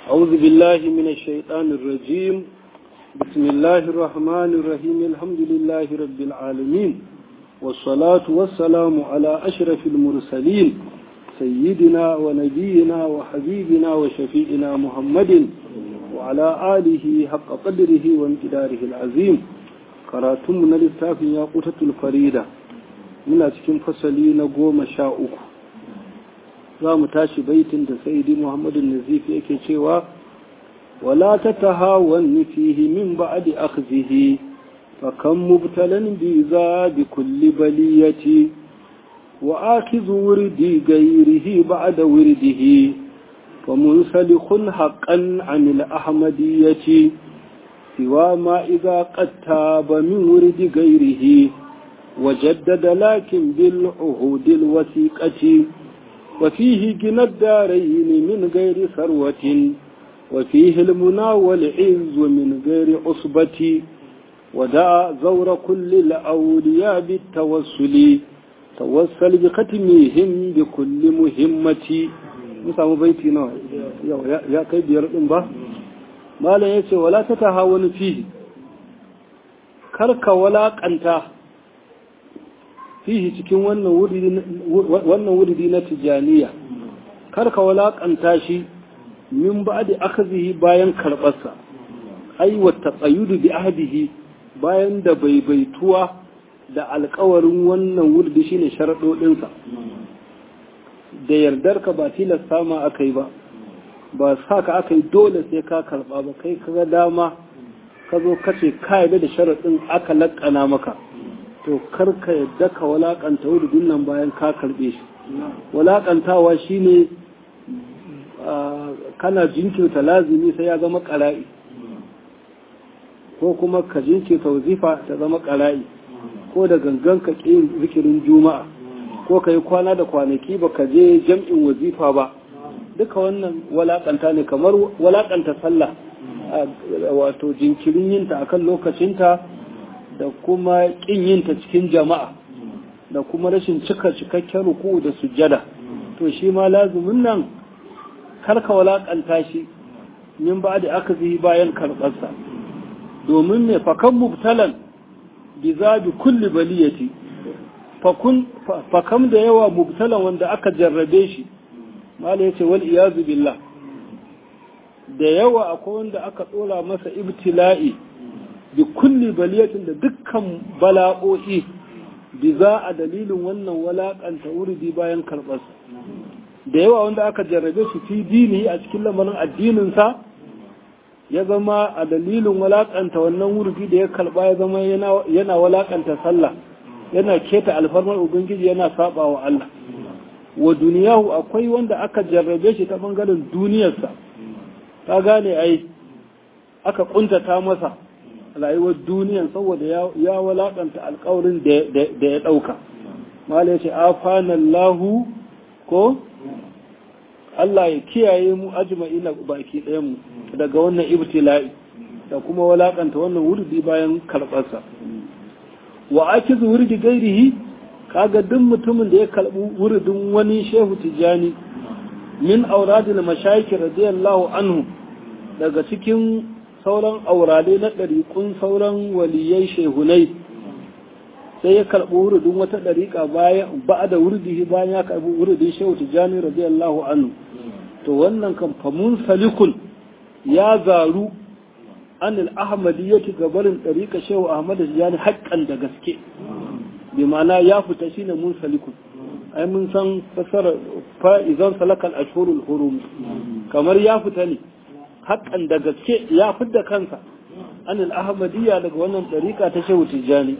أعوذ بالله من الشيطان الرجيم بسم الله الرحمن الرحيم الحمد لله رب العالمين والصلاة والسلام على أشرف المرسلين سيدنا ونبينا وحبيبنا وشفيئنا محمد وعلى آله حق قدره وامتداره العظيم karatunmu na littafin ya kutatul farida muna cikin fasali na goma sha uku za mu tashi baitin da saidi muhammadu nazifi yake cewa wala ta tahawan fihi min ba'di akhzihi fa kam mubtalan bi za bi kulli baliyati wa akizu wurdi gairihi ba'da wirdihi fa munsalikhun haqqan 'anil ahmadiyyati سوى ما إذا قد تاب من ورد غيره وجدد لكن بالعهود الوثيقة وفيه جنى الدارين من غير ثروة وفيه المنى والعز من غير عصبة ودع زور كل الأولياء بالتوسل توسل بختمهم بكل مهمة مسامو بيتي نوع يا كيف يرقم به malam ya ce wala ta taha wani fihi karka walaƙanta fihi cikin wannan wuridi na tijaniya karka walaƙanta shi min ba da aka bayan karɓarsa aiwata tsayudu bi ahdihi bayan da baibaituwa da alkawarin wannan wurdi shine sharaɗoɗinsa da yardarka ba tilasta ma aka yi ba ba sa ka aka yi dole sai ka karba ba kai kaga dama ka zo kace ka yarda da sharaɗin aka laƙana maka to kar ka yadda ka walakanta wurudin nan bayan ka karɓe shi walakantawa shine kana jinkirta lazimi sai ya zama ƙara'i ko kuma ka jinkirta wazifa ta zama ƙara'i ko da gangan ka ƙi zikirin juma'a ko ka yi kwana da kwanaki ba ka je jam'in wazifa ba duka wannan walakanta ne kamar walakanta sallah wato jinkirin yinta akan lokacinta da kuma kin yinta cikin jama'a da kuma rashin cika cikakken ruku da sujjada to shi ma lazumin nan karka walakanta shi min ba da aka zihi bayan karɓarsa domin ne fakan mubtalan bi zabi kulli baliyati fakam da yawa mubtalan wanda aka jarrabe shi mala yace wal iyazu billah da yawa akwai wanda aka tsora masa ibtila'i bi kulli baliyatin da dukkan bala'o'i bi za a dalilin wannan walakanta wurdi bayan karɓarsa da yawa wanda aka jarrabe su fi dini a cikin lamarin addininsa ya zama a dalilin walakanta wannan wurdi da ya karɓa ya zama yana walakanta sallah yana keta alfarmar ubangiji yana saba wa Allah wa duniyahu akwai wanda aka jarrabe shi ta bangaren duniyarsa ta gane ai aka kuntata masa rayuwar duniyan saboda ya walakanta alkawarin da ya dauka mala ya ce afanallahu ko Allah ya kiyaye mu ajma'ina baki ɗayan mu daga wannan ibtila'i da kuma walakanta wannan wurdi bayan karɓarsa wa akizu wurdi gairihi kaga duk mutumin da ya kalbi wuridin wani shehu tijani min auradil mashayikh radiyallahu anhu daga cikin sauran aurade na ɗariƙun sauran waliyai shehunai sai ya karɓi wuridin wata ɗariƙa bayan ba da wuridihi bayan ya karɓi wuridin shehu tijani radiyallahu anhu to wannan kan famun salikun ya zaru anil ahmadiyyati gabarin ɗariƙa shehu ahmad tijani haƙƙan da gaske bi ma'ana ya fita shine mun salikun ai mun san fasara fa idan salakal ashhurul hurum kamar ya fita ne haƙan da gaske ya fidda kansa anil ahmadiyya daga wannan dariƙa ta shehu tijjani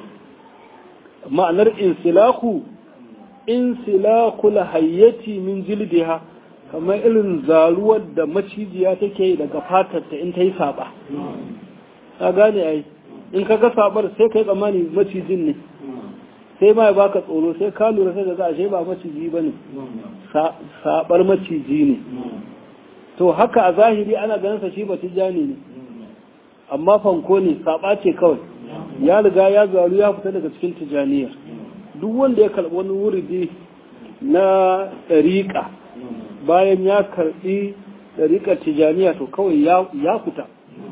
ma'anar insilaku insilakul hayyati min jildiha kamar irin zaruwar da macijiya take daga fatarta in ta yi saba ka gane ai in ka ga sabar sai kai tsammani macijin ne sai ma ya baka tsoro sai ka lura sai da za a shi ba maciji ba ne sabar maciji ne to haka a zahiri ana ganin sa shi ba tijani ne amma fanko ne saba ce kawai ya riga ya zaru ya fita daga cikin tijaniyar duk wanda ya karɓi wani wuridi na ɗariƙa bayan ya karɓi ɗariƙar tijaniya to kawai ya fita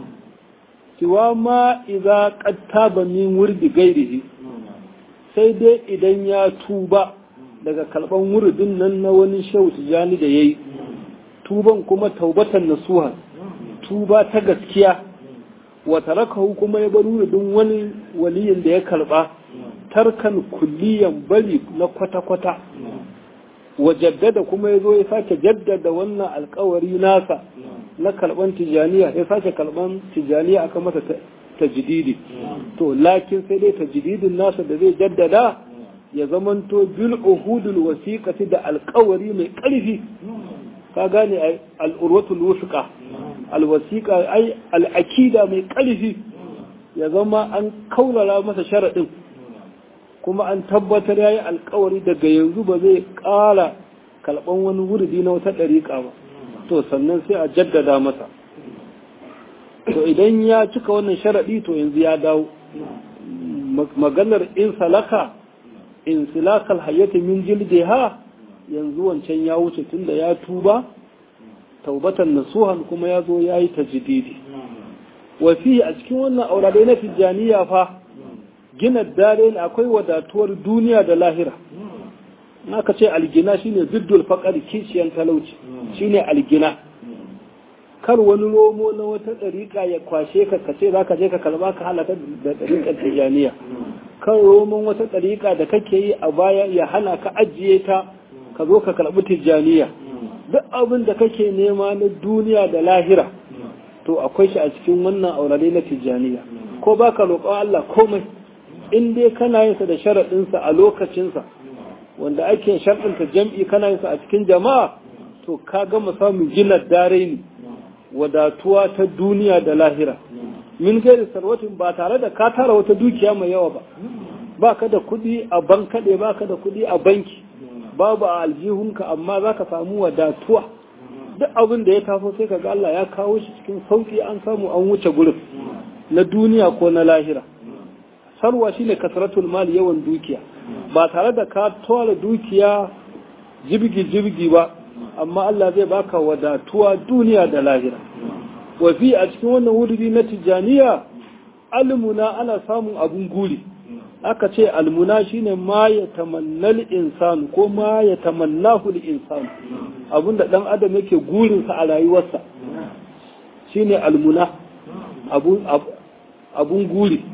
siwa ma idza qad taba min wurdi gairihi sai dai idan ya tuba daga kalban wurdin nan na wani shehu tijani da yayi tuban kuma taubatan nasuha tuba ta gaskiya wa tarakahu kuma ya bar wurdin wani waliyin da ya karba tarkan kulliyan bari na kwata-kwata wa jaddada kuma ya zo ya sake jaddada wannan alkawari nasa na kalban tijaniya ya sake kalban tijaniya aka masa tajdidi to lakin sai dai tajdidin nasa da zai jaddada ya zamanto bil uhudul wasiqati da alkawari mai karfi ka gane ai al-urwatul wusqa al-wasiqa ai al-akida mai karfi ya zama an kaurara masa sharadin kuma an tabbatar yayi alkawari daga yanzu ba zai ƙara kalban wani wurdi na wata ɗariƙa ba to sannan sai a jaddada masa to idan ya cika wannan sharaɗi to yanzu ya dawo maganar in salaka in silakal hayyata min jildiha yanzu wancan ya wuce tunda ya tuba taubatan nasuhan kuma ya zo ya yi tajdidi wa fi a cikin wannan auradai na tijjaniya fa gina dare ne akwai wadatuwar duniya da lahira naka ce algina shine ziddul faqar kishiyan talauci shine algina kar wani romo na wata ɗariƙa ya kwashe ka ka ce zaka je ka kalba ka halaka da ɗariƙar tijaniya kan romon wata ɗariƙa da kake yi a baya ya hana ka ajiye ta ka zo ka karɓi tijaniya duk abin da kake nema na duniya da lahira to akwai shi a cikin wannan aurare na tijaniya ko baka roƙon Allah komai in dai kana yin sa da sharaɗinsa a lokacinsa wanda ake sharɗinta jam'i kana yin sa a cikin jama'a to ka gama samun gina dare ne wadatuwa ta duniya da lahira min gairi sarwatin ba tare da ka tara wata dukiya mai yawa ba ba ka da kuɗi a bankaɗe ba ka da kuɗi a banki babu a aljihunka amma za ka samu wadatuwa duk abin da ya taso sai ka ga Allah ya kawo shi cikin sauƙi an samu an wuce gurin na duniya ko na lahira sarwa shine kasratul mal yawan dukiya ba tare da ka tora dukiya jibgi jibgi ba amma Allah zai baka wadatuwa duniya da lahira wa fi a cikin wannan wuridi na tijaniya almuna ana samun abun guri aka ce almuna shine ma ya tamannal insan ko ma ya tamannahu insan abinda dan adam yake gurinsa a rayuwarsa shine almuna abun guri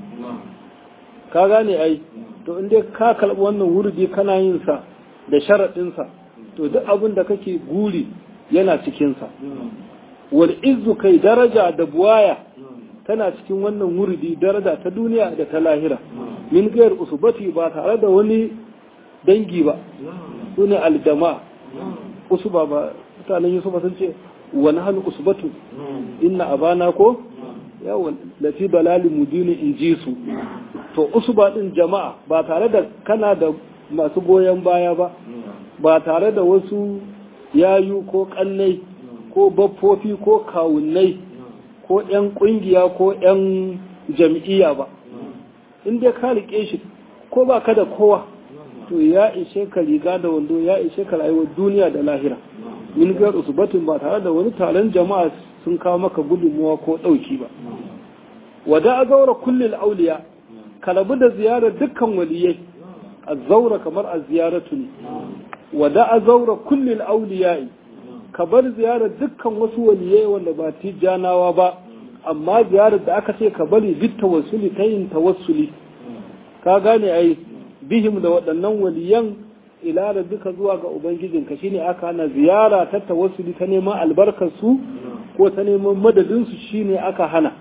ka gane ai to inda ka kalbi wannan wurdi kana yin sa da sharaɗinsa to duk abin da kake guri yana cikinsa wal izzu kai daraja da buwaya tana cikin wannan wurdi daraja ta duniya da ta lahira min gayar usubati ba tare da wani dangi ba su ne aljama usuba ba mutanen yusufa sun ce wani hannu usubatu inna abana ko yawon lati balali mudini in ji su to usuba din jama'a ba tare da kana da masu goyon baya ba ba tare da wasu yayu ko kannai ko baffofi ko kawunnai ko 'yan kungiya ko 'yan jam'iyya ba in dai ka rike shi ko ba ka da kowa to ya ishe ka riga da wando ya ishe ka rayuwar duniya da lahira min gar usbatin ba tare da wani taron jama'a sun kawo maka gudunmuwa ko ɗauki ba wada a zaura kullil auliya ka rabu da ziyarar dukkan waliyai a zaura kamar a ziyaratu ne wada a zaura kullil auliyai ka bar ziyarar dukkan wasu waliyai wanda ba tijjanawa ba amma ziyarar da aka ce ka bari bit tawassuli ta yin tawassuli ka gane ai bihim da waɗannan waliyan ila da duka zuwa ga ubangijinka shine aka hana ziyara ta tawassuli ta neman albarkar su ko ta neman madadin su shine aka hana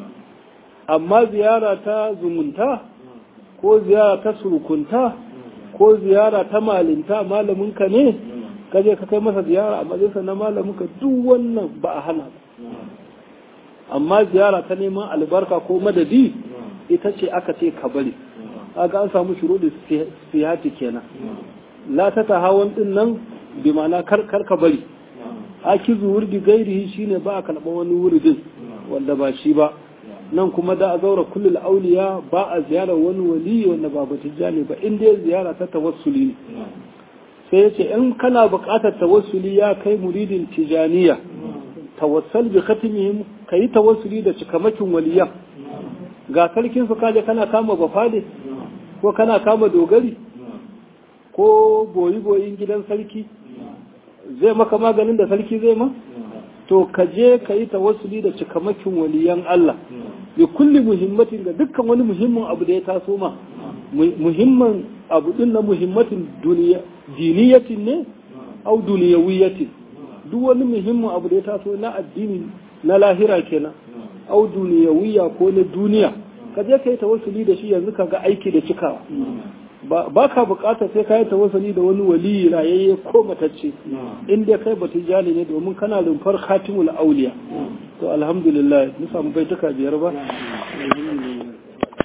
amma ziyara ta zumunta ko ziyara ta surukunta ko ziyara ta malinta malaminka ne ka je ka kai masa ziyara a majalisa na malaminka duk wannan ba a hana amma ziyara ta neman albarka ko madadi ita ce aka ce ka bari kaga an samu shuruɗi sihati kenan la ta ta hawan din nan bi ma'ana kar ka bari akizu wurdi gairihi shine ba a kalɓa wani wurdin wanda ba shi ba nan kuma da a zaura kullul auliya ba a ziyarar wani wali wanda ba batijjani ba in dai ziyara ta tawassuli ne sai ya ce in kana buƙatar tawassuli ya kai muridin tijaniya tawassal bi khatimihim kayi tawassuli da cikamakin waliyan ga sarkin su kaje kana kama bafade ko kana kama dogari ko boyi boyin gidan sarki zai maka maganin da sarki zai ma to ka je ka yi tawassuli da cikamakin waliyan Allah bi kulli muhimmatin ga dukkan wani muhimmin abu da ya taso ma muhimman abu din na muhimmatin duniya diniyatin ne au duniyawiyatin duk wani muhimmin abu da ya taso na addini na lahira kenan au duniyawiya ko na duniya ka je ka yi tawassuli da shi yanzu ka ga aiki da cikawa ba ka bukatar sai ka yi tawassuli da wani waliyi rayayye ko matacce in dai kai batu jali ne domin kana rumfar khatimul auliya to alhamdulillah mun samu baituka biyar ba